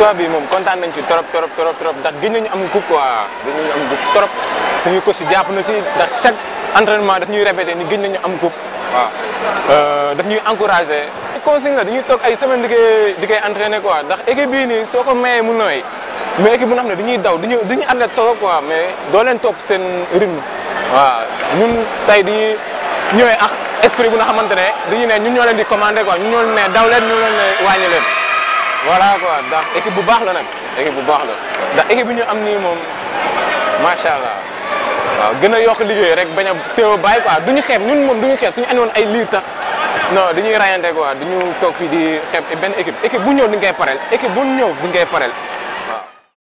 victoire bi moom kontaan nañ ci trop trop trop trop ndax gëj nañu am coupe quoi gëj nañu am coupe trop suñu coach si jàpp na ci ndax chaque entraînement daf ñuy répété ni gëj nañu am coupe waaw daf ñuy encouragé. consigne la dañuy toog ay semaine di koy di koy entraîné quoi ndax équipe bii nii soo ko mayee mu nooy mais équipe bu nga xam ne dañuy daw dañuy dañuy athlète toog quoi mais doo leen topp seen rythme waaw ñun tey dañuy ñëwee ak esprit bu nga xamante ne dañuy ne ñun ñoo leen di commandé quoi ñun ñoo leen ne daw leen ñu leen ne wàññi leen voilà quoi ndax équipe bu baax la nag équipe bu baax la ndax équipe bi ñu am nii moom macha allah waaw gën a yokk liggéey rek bañ a teew a bàyyi quoi duñu xeeb ñun moom duñu xeeb suñu andi woon ay liir sax non dañuy rayante quoi duñu toog fii di xeeb benn équipe équipe bu ñëw duñ koy pareel équipe bu ñëw duñ koy pareel